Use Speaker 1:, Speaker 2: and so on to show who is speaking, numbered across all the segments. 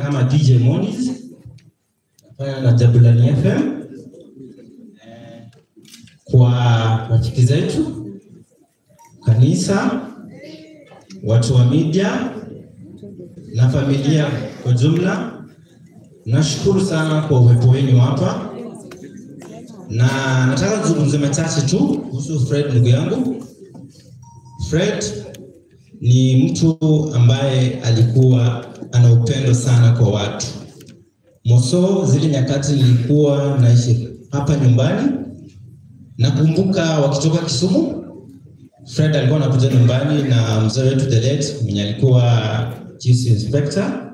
Speaker 1: kama DJ Moniz, nafanya na Jabulani FM eh, kwa rafiki zetu kanisa, watu wa media na familia kwa jumla. Nashukuru sana kwa uwepo wenu hapa, na nataka kuzungumza machache tu kuhusu Fred ndugu yangu. Fred ni mtu ambaye alikuwa ana upendo sana kwa watu. Moso, zile nyakati nilikuwa naishi hapa nyumbani, nakumbuka wakitoka Kisumu, Fred alikuwa anakuja nyumbani na mzee wetu the late mwenye alikuwa chief inspector.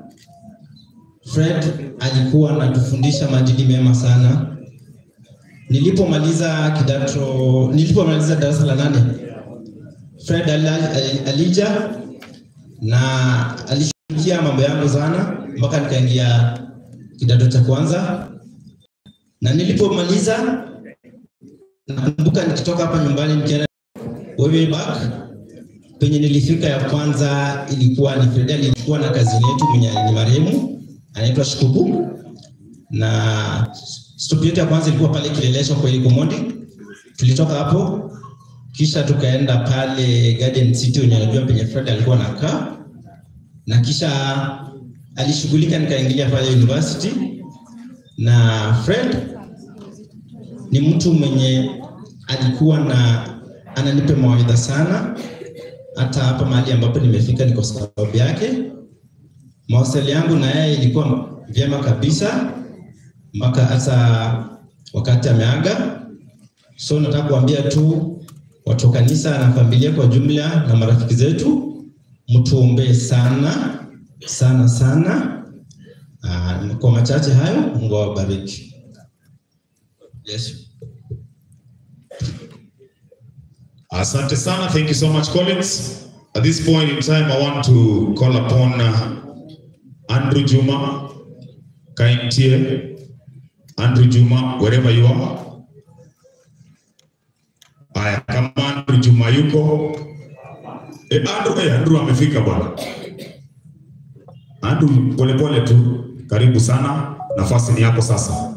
Speaker 1: Fred alikuwa anatufundisha maadili mema sana. Nilipomaliza kidato, nilipomaliza darasa la nane Fred ala- ali- alija na alishughulikia mambo yangu sana mpaka nikaingia kidato cha kwanza, na nilipomaliza nakumbuka nikitoka hapa nyumbani nikienda way back, penye nilifika ya kwanza ilikuwa ni Fred alikuwa na kazini yetu mwenye ni marehemu anaitwa Shikubu, na stop yetu ya kwanza ilikuwa pale Kileleshwa kwa Ikomondi. Tulitoka hapo kisha tukaenda pale Garden City, wenye unajua penye Fred alikuwa anakaa, na kisha alishughulika, nikaingilia pale university. Na Fred ni mtu mwenye alikuwa na ananipa mawaidha sana, hata hapa mahali ambapo nimefika ni kwa sababu yake. Mawasiliano yangu na yeye ilikuwa vyema kabisa mpaka hata wakati ameaga. So nataka kuambia tu watu wa kanisa na familia kwa jumla na marafiki zetu, mtuombee sana sana sana. Aa, kwa machache hayo, Mungu awabariki. Yes.
Speaker 2: Asante sana. Thank you so much, Collins. At this point in time, I want to call upon uh, Andrew Juma, Kaintie, Andrew Juma, wherever you are. Aya, kama Andrew Juma yuko. Eh, Andrew, eh, Andrew amefika bwana. Andrew, polepole tu. Karibu sana. Nafasi ni yako sasa.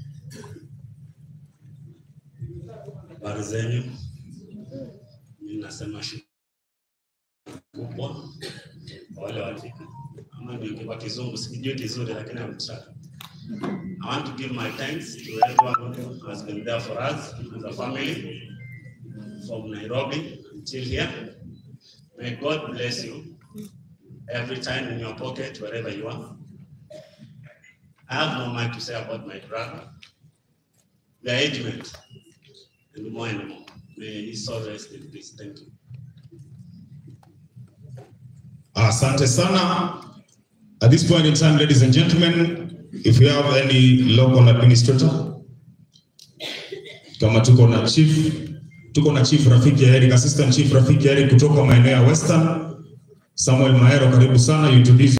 Speaker 3: Habari zenyu, mimi nasema shukrani kubwa kwa wale wafika, ama ndio kwa kizungu sikijui kizuri, lakini I'm trying. I want to give my thanks to everyone who has been there for us as a family from Nairobi until here. May God bless you every time in your pocket, wherever you are. I have no mind to say about my brother. We are age mates and more and more. May his soul rest in peace. Thank you.
Speaker 2: Asante sana. At this point in time, ladies and gentlemen, if you have any local administrator, kama tuko na chief, tuko na chief Rafiki Eric, assistant chief Rafiki Eric kutoka maeneo ya Western, Samuel Maero, karibu sana, you introduce